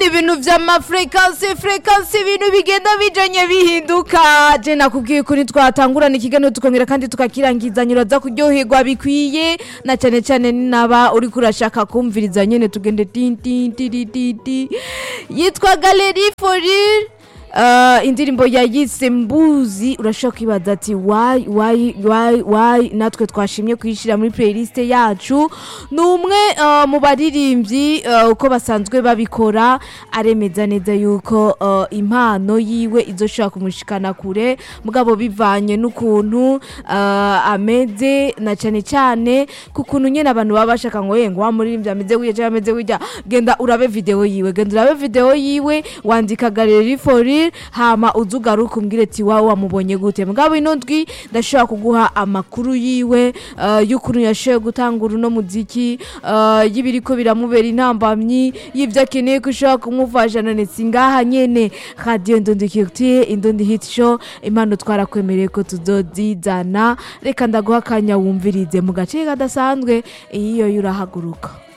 ibintu vy'amafrekansi frekansi ibintu bigenda bijanye bihinduka je nakubwiye kuri twatangurana ikiganiro tukongera kandi tukakirangiza nyiraza kuryoherwa bikwiye na cyane cyane ninaba uriko urashaka kumviriza nyene tugende tin tin tiri titi yitwa Galerie Forir Uh, indirimbo yayise mbuzi urashobora kwibaza ati why why why why natwe twashimye kuyishira muri playlist yacu ni umwe uh, mu baririmbyi uh, uko basanzwe babikora aremeza neza yuko uh, impano yiwe izoshobora kumushikana kure mugabo bivanye n'ukuntu uh, ameze na cyane cyane ku kuntu nyene abantu baba bashaka ngo yengo wa muririmbyi ameze gutya cyangwa ameze gutya genda urabe video yiwe genda urabe video yiwe wandika Galerie Forir hama uzugaruka umbwire ati wawe wamubonye gute mugabo ino ndwi ndashobora kuguha amakuru yiwe uh, y'ukuntu yashoboye gutangura uno muziki uh, y'ibiriko biramubera intambamyi y'ivyo akeneye ko ushobora kumufasha none singaha nyene radio ndondikirtie indondi hit show impano twarakwemereye ko tuzozizana reka ndaguha akanya wumvirize mu gace kadasanzwe iyo yurahaguruka